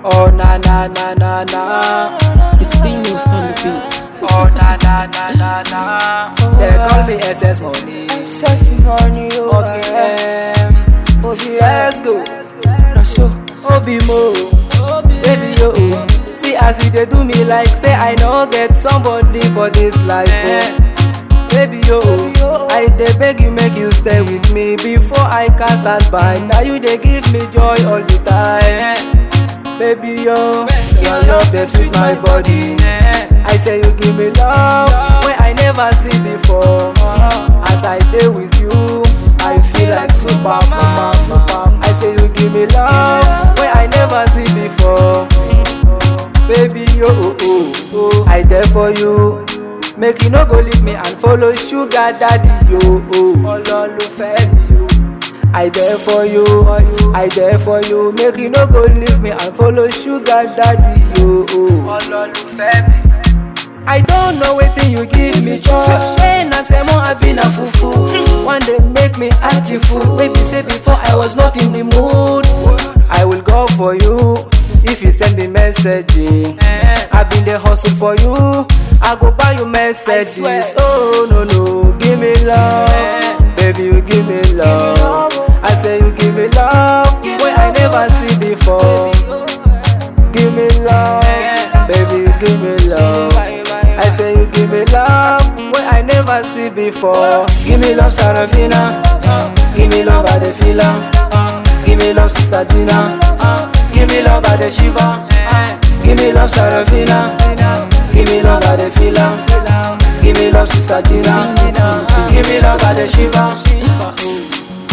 Oh na na na na na. It's Dino on the beats. Oh na na na na na. They call me SS Money. Sexy honey, oh OBM. Let's go. Obi Mo. Baby yo. See as you dey do me like say I no get somebody for this life. Oh. Baby yo, I dey beg you make you stay with me before I can stand by. Now you dey give me joy all the time. Baby yo, your love dey sweet my body. I say you give me love wey I never see before. As I dey with you, I feel like super, super, super. I say you give me love wey I never see before. Baby yo, oh, oh, oh. I there for you. Make you no go leave me and follow sugar daddy yo. Oh. Olólùfẹ́ mi o. I there for you, I there for you. Make you no go leave me and follow sugar daddy yo. Oh. Olólùfẹ́ mi. I don't know wetin you give me joy. Ṣé na sẹ́mo àbí na fufu? One day make me act you fool. Baby say before I was not in the mood. I will go for you if you send me message. I been dey hustle for you. I go buy you messages. Oh no no, give me love, baby you give me love. I say you give me love wey I never see before. Give me love, baby you give me love. I say you give me love wey I never see before. Give me love, Sarafina. Give me love, I dey feel am. Give me love, Sister Gina. Give me love, I dey shiver. Give me love, Sarafina. Give me love, I dey feel am. Give me love, Sister Gina. Give me love, I dey shiver.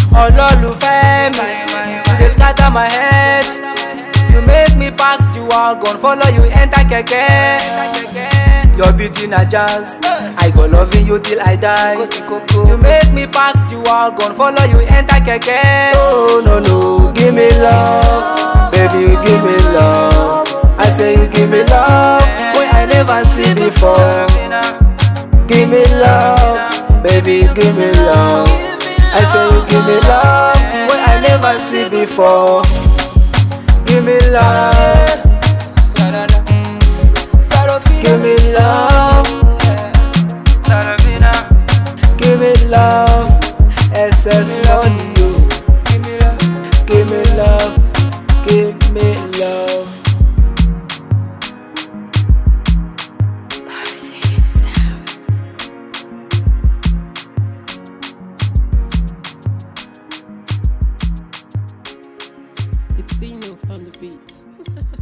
Olólùfẹ́ mi, you dey scatter my head. You make me pack you wagon, follow you enter kẹ̀kẹ́. Your beauty na jazz, I go loving you till I die. You make me pack you wagon, follow you enter kẹ̀kẹ́. Oh no no, give me love, baby you give me love. I say you give me love, wey I never see before. Give me love, baby you give me love. I say you give me love, wey I never see before. Give me love. Give me love. Give me love. SS money, yo. Give me love. Give me love. It's Dino on the beats.